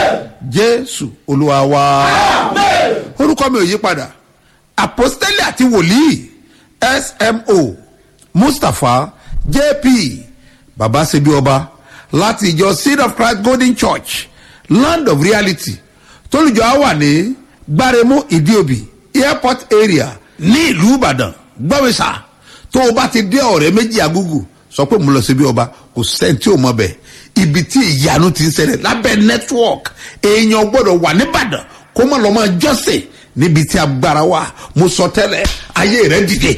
jésù olúwa wa orúkọ mi ò yí padà àpọ́stélì àti wòlíì smo mustapha jp baba sebi ọba láti ìjọ seed of christ golden church land of reality tólùjọ á wà ní gbáremú ìdíòbí airport area ní ìlú ìbàdàn gbọ́mísà tó o bá ti dé ọ̀rẹ́ méjì agúgù sọ pé mo lọ síbi ọba kò sẹ́ni tí ò mọ bẹ́ẹ̀ ibi tí ìyanu ti ń ṣẹlẹ̀ lábẹ́ network èèyàn gbọ́dọ̀ wà nìbàdàn kó má lọ́ máa jọ́sìn níbi tí agbára wà mo sọ tẹ́lẹ̀ ayé rẹ̀ dìde.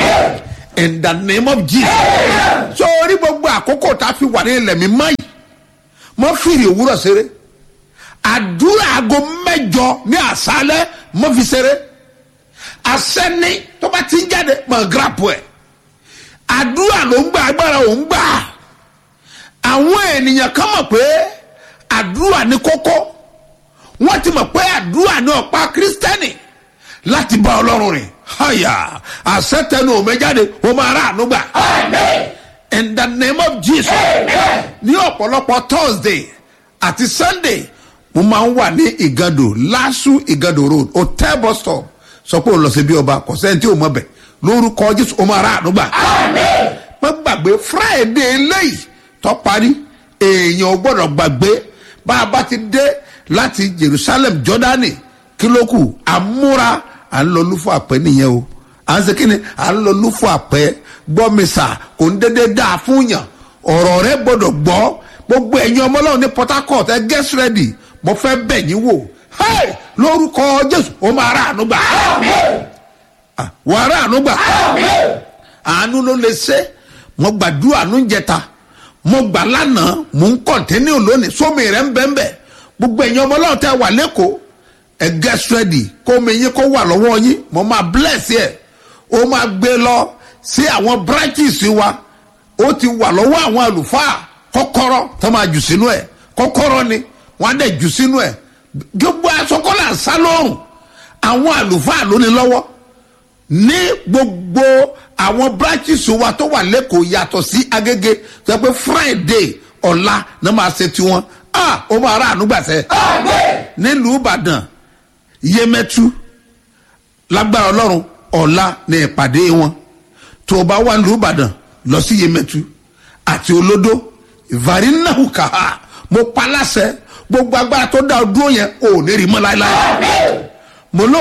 in the name of jesus. sórí gbogbo àkókò tá a fi wà ní ilẹ̀ mi mọ́ yìí mo fìrì òwúrọ̀ ṣeré àdúrà aago mẹ́jọ ní àṣálẹ́ mo fi ṣeré àṣẹ́ni tó bá ti ń jáde mọ̀ gíràpù ẹ̀ àdúrà ló ń gbà agbára ò ń gbà àwọn ènìyàn kan mọ̀ pé àdúrà ní kókó wọ́n ti mọ̀ pé àdúrà ní ọ̀pá kírísítẹ́nì láti bá ọlọ́run rìn háyà àṣetẹnu òmẹjáde ó máa rà àánú gbà. in the name of jesus ní ọ̀pọ̀lọpọ̀ thursday àti sunday mo máa ń wà ní ìgàdò lásù ìgàdò road hotel bus stop sọ pé òun lọ sí bí ọba kò sẹ́ni tí ò mọ̀ bẹ̀ lórúkọ jésù ó máa rà àánú gbà. mo gbàgbé friday eléyìí tó parí èèyàn ò gbọ́dọ̀ gbàgbé bá a bá ti dé láti jerusalem jordani kílókù àmúra à ń lọ lúfọ àpẹ nìyẹn o à ń ṣe kí ni à ń lọ lúfọ àpẹ gbọmísà kò ń dédé dáa fún yàn ọ̀rọ̀ rẹ gbọ́dọ̀ gbọ́ gbogbo ẹ̀yin ọmọlọ́run ní port harcourt ẹ get ready mo fẹ́ bẹ̀ yín wò hey! lórúkọ jésù ó máa rà àánú gbà wà á rà àánú gbà àánú ló lè ṣe mo gbàdúrà àánú ń jẹta mo gbà lánàá mo ń kọ̀ntẹ́nì lónìí sómi rẹ̀ ń bẹ́ẹ̀ bẹ́ẹ̀ gbogbo ẹ̀yin ọmọ ọlọ́run tẹ́ wà lẹ́kọ̀ọ́ ẹ get ready kó omi yín kó wà lọ́wọ́ yín mo máa bless ẹ̀ ó máa gbé lọ sí àwọn branches wa ó ti wà lọ́wọ́ àwọn àlùfáà kọ́kọ́rọ́ tó máa jù sínú ẹ̀ kọ́kọ́rọ́ ni wọ́n á dẹ̀ jù sínú ẹ̀ gbogbo asọ́kọ́lá sá lọ́rùn àwọn àlùfáà ló ní lọ́wọ́ ní gbogbo àwọn branches wa tó wà lẹ́kọ̀ọ́ yàtọ̀ sí agége tó yẹ pé friday ọ̀la ní máa ṣe tiwọn ah ó máa rà ànúgbàsẹ́ nílùú ìbàdàn yemẹtu lágbára ọlọ́run ọ̀la ní ìpàdé wọn tó o bá wà nílùú ìbàdàn lọ sí yemẹtu àti olódó ìvarinahuka mo pa láṣẹ gbogbo agbára tó dá o dúró yẹn ò ní rí mọ́ láéláé mo lọ.